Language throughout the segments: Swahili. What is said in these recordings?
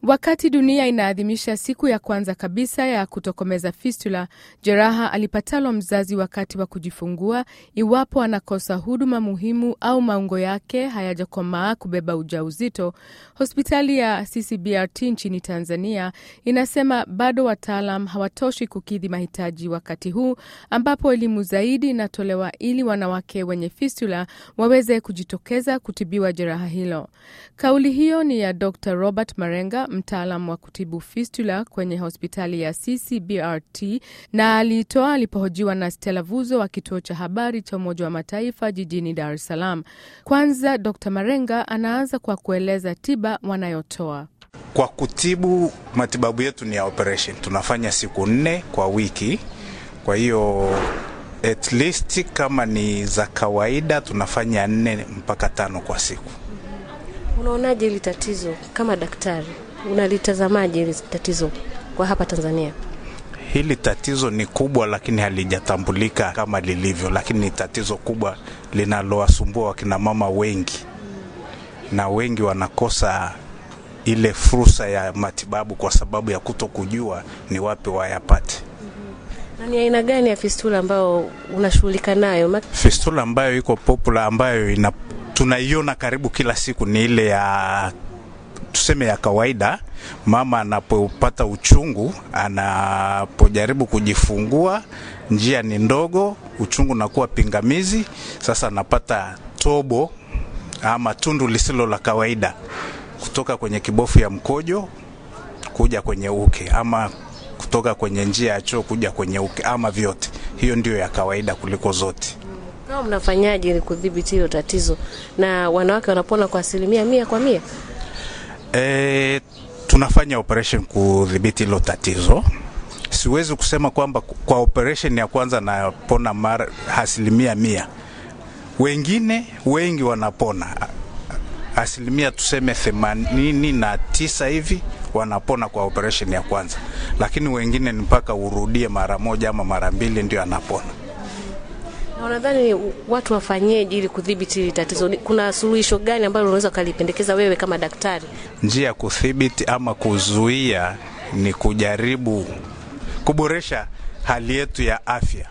Wakati dunia inaadhimisha siku ya kwanza kabisa ya kutokomeza fistula, jeraha alipatalo mzazi wakati wa kujifungua, iwapo anakosa huduma muhimu au maungo yake hayajakomaa kubeba ujauzito, hospitali ya CCBRT nchini Tanzania inasema bado wataalam hawatoshi kukidhi mahitaji wakati huu ambapo elimu zaidi inatolewa ili wanawake wenye fistula waweze kujitokeza kutibiwa jeraha hilo. Kauli hiyo ni ya Dr. Robert Marenga, mtaalam wa kutibu fistula kwenye hospitali ya CCBRT na aliitoa alipohojiwa na Stella Vuzo wa kituo cha habari cha Umoja wa Mataifa jijini Dar es Salaam. Kwanza Dr. Marenga anaanza kwa kueleza tiba wanayotoa. Kwa kutibu, matibabu yetu ni ya operation, tunafanya siku nne kwa wiki. Kwa hiyo at least kama ni za kawaida tunafanya nne mpaka tano kwa siku. Unaonaje hili tatizo kama daktari, unalitazamaje hili tatizo kwa hapa Tanzania? Hili tatizo ni kubwa, lakini halijatambulika kama lilivyo, lakini ni tatizo kubwa linalowasumbua wakina mama wengi, na wengi wanakosa ile fursa ya matibabu kwa sababu ya kuto kujua ni wapi wayapate. Na ni aina gani ya fistula ambayo unashughulika nayo? Ma- Fistula ambayo iko popular ambayo ina, tunaiona karibu kila siku ni ile ya tuseme ya kawaida. Mama anapopata uchungu, anapojaribu kujifungua, njia ni ndogo, uchungu unakuwa pingamizi, sasa anapata tobo ama tundu lisilo la kawaida kutoka kwenye kibofu ya mkojo kuja kwenye uke ama kutoka kwenye njia ya choo kuja kwenye uke ama vyote. Hiyo ndio ya kawaida kuliko zote. Kama mnafanyaje ili kudhibiti hilo tatizo, na wanawake wanapona kwa asilimia mia kwa mia? E, tunafanya operation kudhibiti hilo tatizo. Siwezi kusema kwamba kwa operation ya kwanza napona mara asilimia mia. Wengine wengi wanapona asilimia tuseme themanini na tisa hivi wanapona kwa operation ya kwanza, lakini wengine ni mpaka urudie mara moja ama mara mbili ndio anapona. Na unadhani watu wafanyeje ili kudhibiti hili tatizo? Ni- Kuna suluhisho gani ambalo unaweza ukalipendekeza wewe kama daktari? Njia ya kudhibiti ama kuzuia ni kujaribu kuboresha hali yetu ya afya,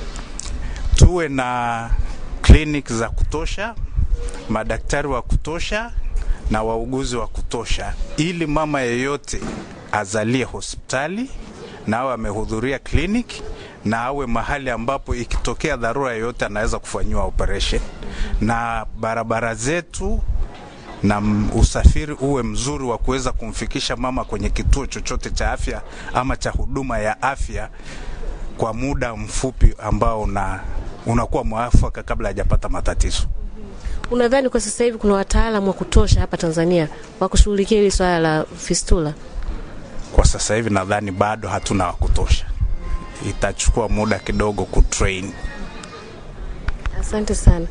tuwe na clinic za kutosha, madaktari wa kutosha na wauguzi wa kutosha, ili mama yeyote azalie hospitali na awe amehudhuria kliniki na awe mahali ambapo ikitokea dharura yoyote anaweza kufanyiwa operation, na barabara zetu na m- usafiri uwe mzuri wa kuweza kumfikisha mama kwenye kituo chochote cha afya ama cha huduma ya afya kwa muda mfupi ambao una, unakuwa mwafaka kabla hajapata matatizo. Unadhani kwa sasa hivi kuna wataalamu wa kutosha hapa Tanzania wa kushughulikia hili swala la fistula? Kwa sasa hivi nadhani bado hatuna wa kutosha, itachukua muda kidogo kutrain. Asante sana.